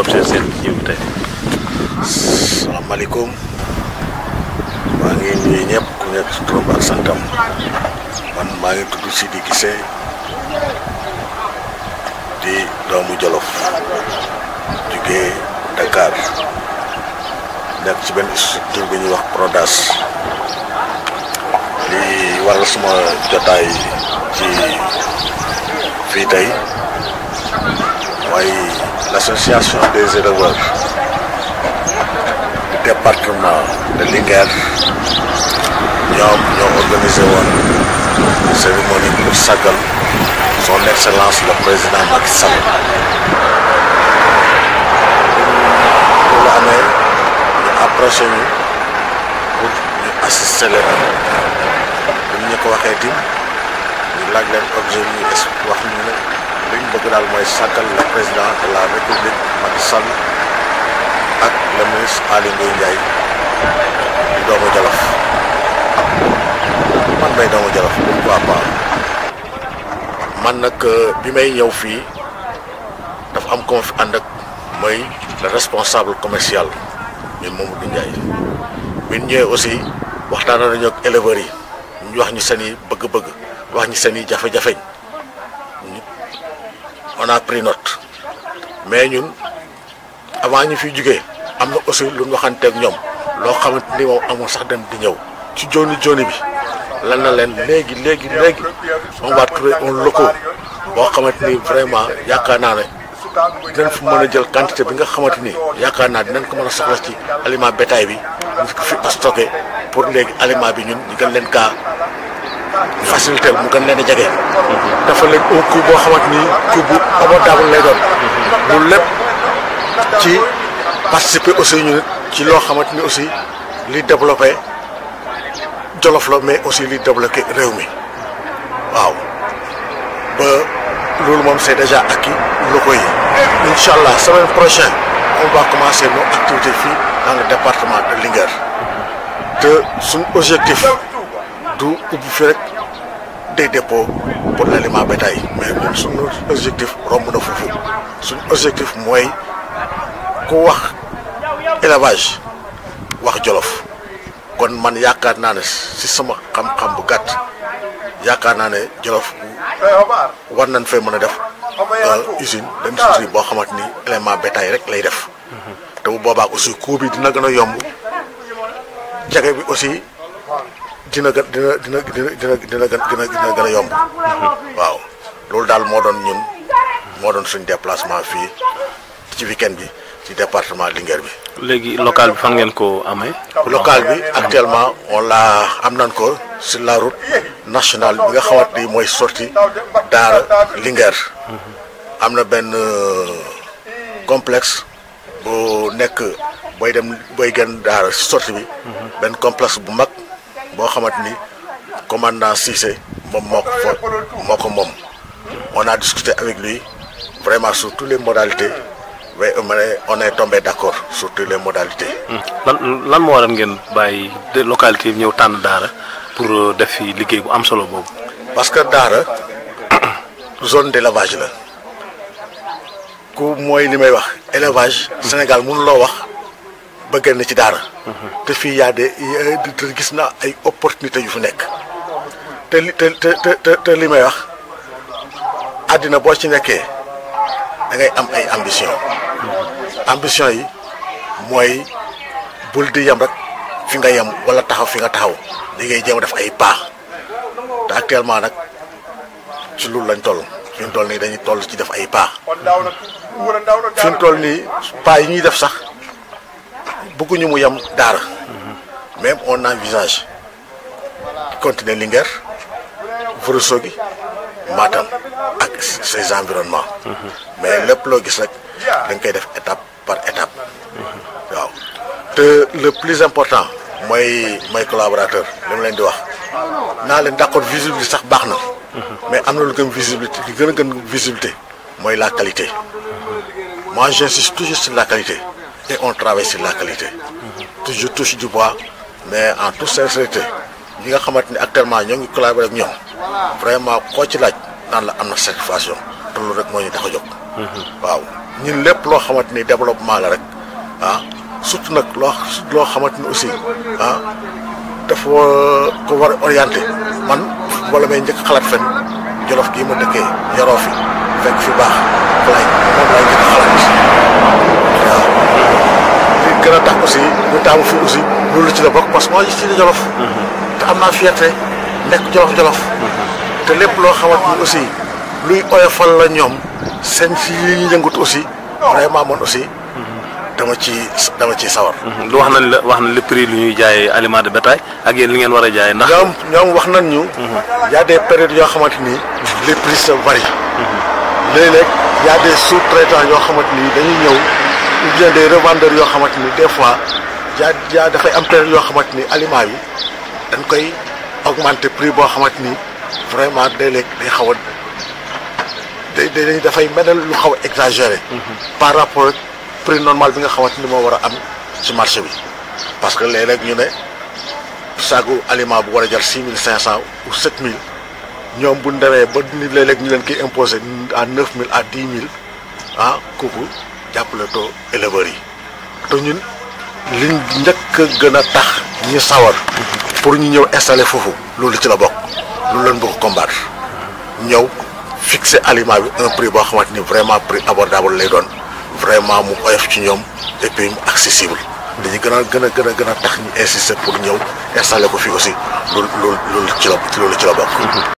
l'objet seen jiw tey. salaamaaleykum maa ngi nuyu ñëpp ku nekk si turam ak santam man maa ngi tudd Sidi Gissé di doomu Jolof jugee Dakar nekk ci benn structure bi ñuy wax Prodas li waral suma jotaay ci fii tey mooy l'association des éleveurs du département de Linguère ñoom ñoo organisé woon cérémonie pour sagal son excellence le président Macky Sall loolu amee ñu approché ñu pour ñu assister leen bu ñu ko waxee tim ñu laaj leen objet ñu es wax ñu ne li ñu bëgg daal mooy sagal le président de la république Macky Sall ak le ministre Aly Ngouille Ndiaye di doomu Jolof man may doomu Jolof pourquoi pas man nag bi may ñëw fii dafa am ko ma fi ànd ak mooy le responsable commercial mi Mamadou Ndiaye bi ñu ñëwee aussi waxtaan nañu ak éleveurs yi ñu wax ñu seen i bëgg-bëgg wax ñu seen i jafe-jafe on a pris note mais ñun avant ñu fiy jugee am na aussi lu ñu waxanteeg ñoom loo xamante ni moom amul sax dem di ñëw ci joni joni bi lan na leen léegi léegi léegi on va trouver un local boo xamante ni vraiment yaakaar naa ne dinañ fi mën a jël quantité bi nga xamante ni yaakaar naa dinañ ko mën a soxla ci aliment bétail bi ñu ko fi stocké pour léegi aliment bi ñun ñu gën leen kaa facilité mu gën leen a jege. dafa leen un coût boo xamante ni coût bu abordable lay doon. loolu lépp ci participer aussi ñu ci loo xamante ni aussi li développé Jolof la mais aussi li développé réew mi waaw ba loolu moom c'est déjà acquis locaux yi. incha allah semaine prochaine on va commencer nos activités fii dans le département de Linguère te suñ objectif du ubbi fi rek des dépôts pour l'aliment bétail mais ñun suñu objectif romb na foofu suñ objectif mooy ku wax élevage wax Jolof kon man yaakaar naa ne si sama xam-xam bu gàtt yaakaar naa ne Jolof war nañ fee mën a def usine d'industrie boo xamante ni élément bétail rek lay def te bu boobaa aussi coût bi dina gën a yomb jage bi aussi dina gën dina dina dina dina dina dina gën a yomb waaw loolu daal moo doon ñun moo doon suñ déplacement fii ci week-end bi ci département Linguère bi léegi local bi fan ngeen ko amee. local bi actuellement on l'a am nañ ko sur la route nationale bi nga xamante ni mooy sorti Daara Linguère am na benn complexe bu nekk booy dem booy gën Daara si sorti bi benn complexe bu mag boo xamante ni commandant Cissé moom moo ko fa moo ko moom on a discuté avec lui vraiment sur toutes les modalités mais on est tombé d'accord sur toutes les modalités. lan lan moo waral ngeen bàyyi de localité yi ñëw tànn Daara pour def fi liggéey bu am solo boobu. parce que Daara zone d'élevage la ku mooy li may wax élevage. Sénégal mënuloo wax ba génn ci Daara. te fii y a des te gis naa ay opportunités yu fi nekk te li te te te te li may wax àddina boo ci nekkee da ngay am ay ambition ambition yi mooy bul di yem rek fi nga yem wala taxaw fi nga taxaw li ngay jéem a def ay paax te actuellement nag ci loolu lañ toll fi mu toll nii dañuy toll ci def ay paax fi mu toll nii paax yi ñuy def sax bëgguñu mu yem Daara même on envisage continuer Linguère Ourossogui Matam ak ses environnements mais lépp loo gis rek dañ koy def étape par étape waaw te le plus important mooy mooy collaborateur li ma leen di wax naa leen d'accord visibilité sax baax na mais am na lu gën visibilité li gën a gën visibilité mooy la qualité moi j'insiste toujours sur la qualité et on travaille sur la qualité toujours touche du bois mais en toute sincérité ñi nga xamante ni actuellement ñoo ngi collaborer ak ñoom vraiment koo ci laaj naan la am na satisfaction te loolu rek moo ñu tax a jóg waaw ñun lépp loo xamante ni développement la rek ah surtout nag loo loo xamante ni aussi ah dafa ko war a orienté man wala may njëkk xalaat fen jolof gii ma dëkkee yaroo fi fekk fi baax lay moom lay njëkk xalaat waaw li gën a tax aussi ñu taamu fi aussi loolu ci la bokk parce que moo ci di jolof te am naa fierté nekk jolof jolof te lépp loo xamante ni aussi luy oyofal la ñoom seen si yi ñu yëngut aussi vraiment man aussi dama ci dama ciy sawar lu wax nañ la wax nañ le prix lu ñuy jaayee aliment de bétail ak yéen li ngeen war a jaayee ndax. ñoom ñoom wax nañ ñu y a des périodes yoo xamante ni les prix se varient léeg-léeg y a des sous-traitants yoo xamante ni dañuy ñëw ou bien des revendeurs yoo xamante ni des fois yaa yaa dafay am période yoo xamante ni aliments yi dañ koy augmenter prix boo xamante ni vraiment léeg-léeg day xaw a day day dafay mel ne lu xaw a exagéré par rapport ak prix normal bi nga xamante ni moo war a am ci marché bi parce que léeg-léeg ñu ne saagu aliment bu war a jar six mille cinq cent ou sept mille ñoom bu ndewee ba ni léeg-léeg ñu leen koy imposé à neuf mille à dix mille ah kooku jàppale too éleveurs yi te ñun liñ njëkk a gën a tax ñu sawar pour ñu ñëw installer foofu loolu ci la bokk loolu leen bëgg combattre ñëw fixer aliment bi un prix boo xamante ni vraiment prix abordable lay doon vraiment mu oyof ci ñoom et puis mu accessible dañu gën a gën a gën a gën a tax ñu insister pour ñëw installer ko fii aussi loolu loolu loolu ci la loolu ci la bokk